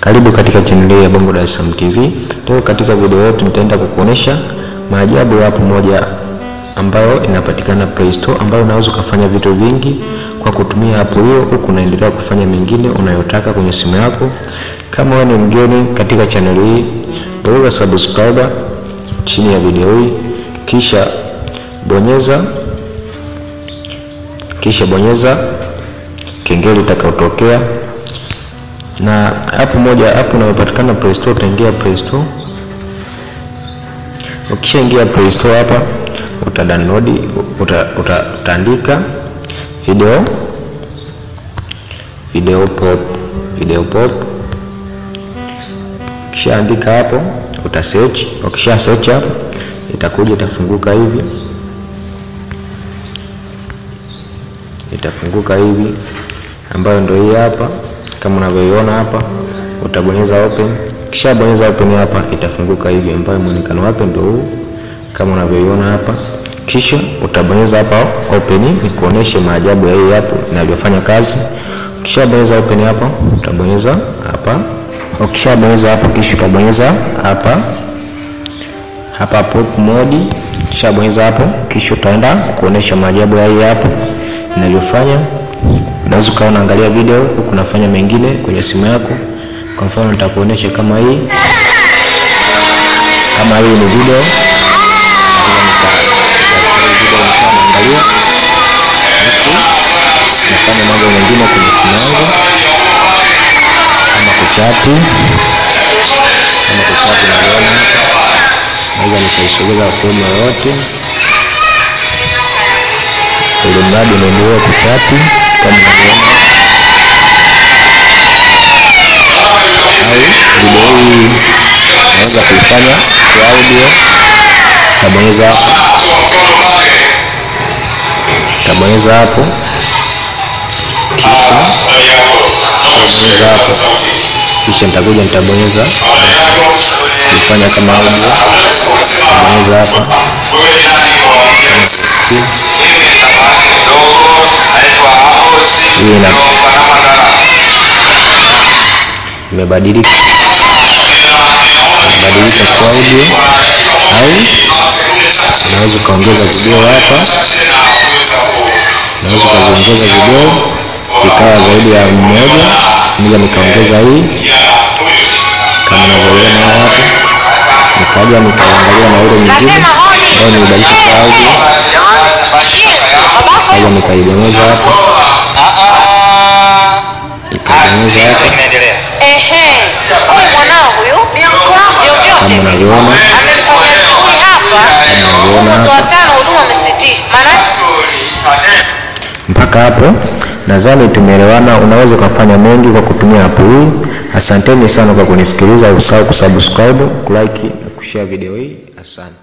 Karibu katika channel ya Bongo Dar es Salaam TV. Leo katika video yetu nitaenda kukuonesha maajabu ya app moja ambayo inapatikana Play Store, ambayo unaweza ukafanya vitu vingi kwa kutumia app hiyo, huku unaendelea kufanya mengine unayotaka kwenye simu yako. Kama wewe ni mgeni katika channel hii, bonyeza subscribe chini ya video hii, kisha bonyeza kisha bonyeza kengele itakayotokea na app moja app inayopatikana Play Store. Utaingia Play Store, ukishaingia Play Store hapa uta download uta, uta, utaandika video video pop video pop. Ukishaandika hapo uta search, ukisha search hapo itakuja itafunguka hivi itafunguka hivi ambayo ndio hii hapa kama unavyoiona hapa, utabonyeza open. Kisha bonyeza open hapa, itafunguka hivi ambayo muonekano wake ndio huu kama unavyoiona hapa. Kisha utabonyeza hapa open, ni kuoneshe maajabu ya hii hapo inavyofanya kazi. Kisha bonyeza open hapa, utabonyeza hapa. Ukisha bonyeza hapa, kisha utabonyeza hapa hapa pop mode. Kisha bonyeza hapo, kisha utaenda kuonesha maajabu ya hii hapo inavyofanya unaweza ukawa unaangalia video huku unafanya mengine kwenye simu yako. Kwa mfano nitakuonesha kama hii, kama hii ni video naangalia nafanya mambo mengine kwenye simu yangu, kama kuchati, kama kuchati, naliona hapa, naweza nikaisogeza sehemu yoyote ili mradi unaendelea kuchati kama unavyoona video hii naweza kuifanya kwa audio. Tabonyeza hapo, tabonyeza hapo, kisha tabonyeza hapo, kisha nitakuja nitabonyeza kuifanya kama audio. Tabonyeza hapa imebadilika imebadilika kwa audio, au unaweza ukaongeza video hapa, unaweza ukaziongeza video zikawa zaidi ya mmoja. Moja nikaongeza hii kama unavyoona hapo, nikaja nikaangalia na ile nyingine ambayo nimebadilisha kwa audio, kaja nikaibonyeza hapa nikabonyeza hapa Ehe, huyu mwanao huyu vyovyote kama unavyoona amefanya shughuli hapa, unavyoona mwezi wa hapa tano huduma amesitisha, maana mpaka hapo nadhani tumeelewana. Unaweza ukafanya mengi kwa kutumia app hii. Asanteni sana kwa kunisikiliza. Usahau kusubscribe, kulike na kushare video hii. Asante.